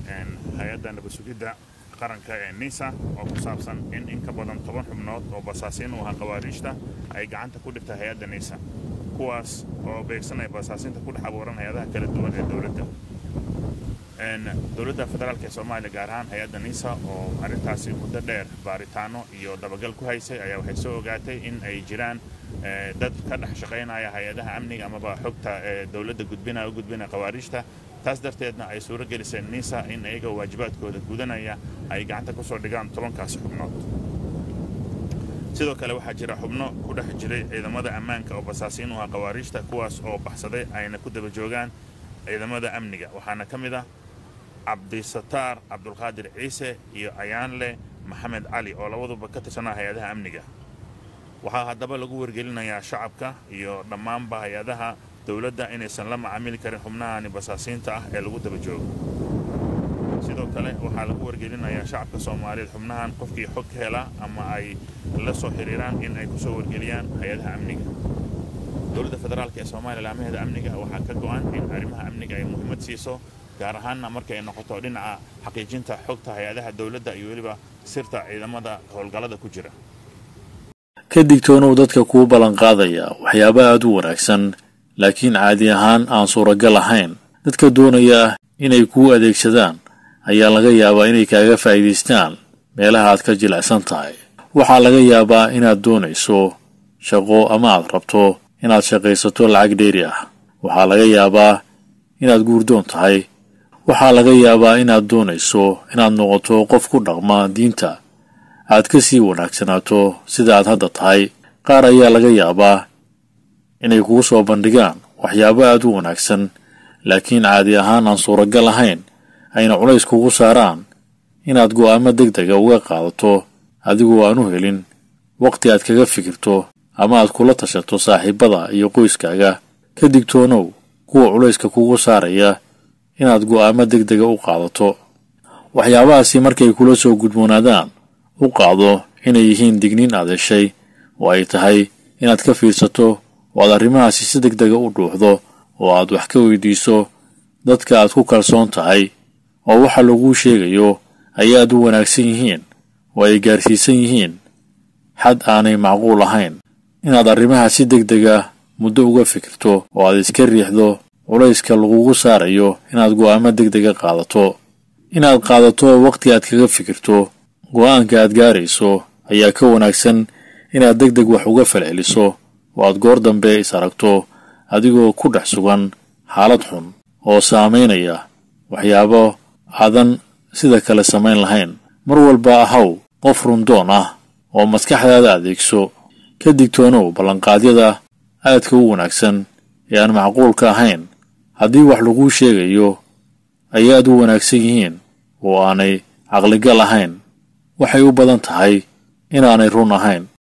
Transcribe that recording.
hay-adda nabasugidda qaranka ee nisa oo ku saabsan in in ka badan toban xubnood oo basaasiin u ahaa qawaariijta ay gacanta ku dhigtay hay-adda nisa kuwaas oo beegsanaya basaasiinta ku dhex abuuran hay-adaha kala duwan ee dowladda dowladda federaalk ee soomaaliya gaar ahaan hay-adda nisa oo arrintaasi muddo dheer baaritaano iyo dabagal ku haysay ayaa waxay soo ogaatay in ay jiraan dad ka dhex shaqaynaya hay-adaha amniga amaba xogta ee dowladda gudbinaya u gudbinaya qawaariijta taas darteedna ay suuro geliseen nisa in iyaga waajibaadkooda gudanaya ay gacanta kusoo dhigaan tobankaasi xubnood sidoo kale waxaa jira xubno ku dhex jiray ciidamada ammaanka oo basaasiin u ah qawaariijta kuwaas oo baxsaday ayna ku daba joogaan ciidamada amniga waxaana ka mid ah cabdisataar cabdulqaadir ciise iyo ayaanle maxamed cali oo labaduba ka tirsanaa hay-adaha amniga waxaa haddaba lagu wargelinayaa shacabka iyo dhammaanba hay-adaha dowladda inaysan la macaamili karin xubnahani basaasiinta ah ee lagu daba joogo sidoo kale waxaa lagu wargelinayaa shacabka soomaaliyeed xubnahan qofkii xog ka hela ama ay la soo xiriiraan in ay kusoo wargeliyaan hay-adaha amniga dowladda federaalk ee soomaaliya laamaheeda amniga waxaa ka go-an in arrimaha amniga ay muhiimad siiso gaar ahaanna markay noqoto dhinaca xaqiijinta xogta hay-adaha dowladda iyo weliba sirta ciidamada howlgallada ku jira ka digtoonow dadka kuu ballanqaadaya waxyaaba aad u wanaagsan laakiin caadi ahaan aan suuragal ahayn dadka doonaya inay kuu adeegsadaan ayaa laga yaabaa inay kaaga faa'iidaystaan meelaha aad ka jilicsan tahay waxaa laga yaabaa inaad doonayso shaqo ama aad rabto inaad shaqaysato lacag dheeri ah waxaa laga yaabaa inaad guurdoon tahay waxaa laga yaabaa inaad doonayso inaad noqoto qof ku dhaqma diinta aad ka sii wanaagsanaato sida aad hadda tahay qaar ayaa laga yaabaa inay kugu soo bandhigaan waxyaabo aad u wanaagsan laakiin caadi ahaan aan suuragal ahayn ayna culays kugu saaraan inaad go'aamo deg dega uga qaadato adigoo aan u helin waqti aad kaga fikirto ama aad kula tashato saaxiibada iyo qoyskaaga ka digtoonow kuwa culayska kugu saaraya inaad go'aamo deg dega u qaadato waxyaabahaasi markay kula soo gudboonaadaan u qaado inay yihiin digniin aad heshay oo ay tahay inaad ka fiirsato oo aad arrimahaasi si deg dega u dhuuxdo oo aad wax ka weydiiso dadka aad ku kalsoon tahay oo waxa laguu sheegayo ay aad u wanaagsan yihiin oo ay gaarsiisan yihiin xad aanay macquul ahayn inaad arrimaha si deg dega muddo uga fikirto oo aad iska riixdo culayska lagugu saarayo inaad go'aamo deg dega qaadato inaad qaadato waqti aad kaga fikirto go'aanka aad gaarayso ayaa ka wanaagsan inaad deg deg wax uga falceliso oo aad goor dambe is aragto adigoo ku dhex sugan xaalad xun oo saamaynaya waxyaabo aadan sida kale samayn lahayn mar walba ahaw qof rundoon ah oo maskaxdaada adeegso ka digtoonow ballanqaadyada aadka u wanaagsan ee aan macquulka ahayn haddii wax laguu sheegayo ay aad u wanaagsan yihiin oo aanay caqligal ahayn waxay u badan tahay inaanay run ahayn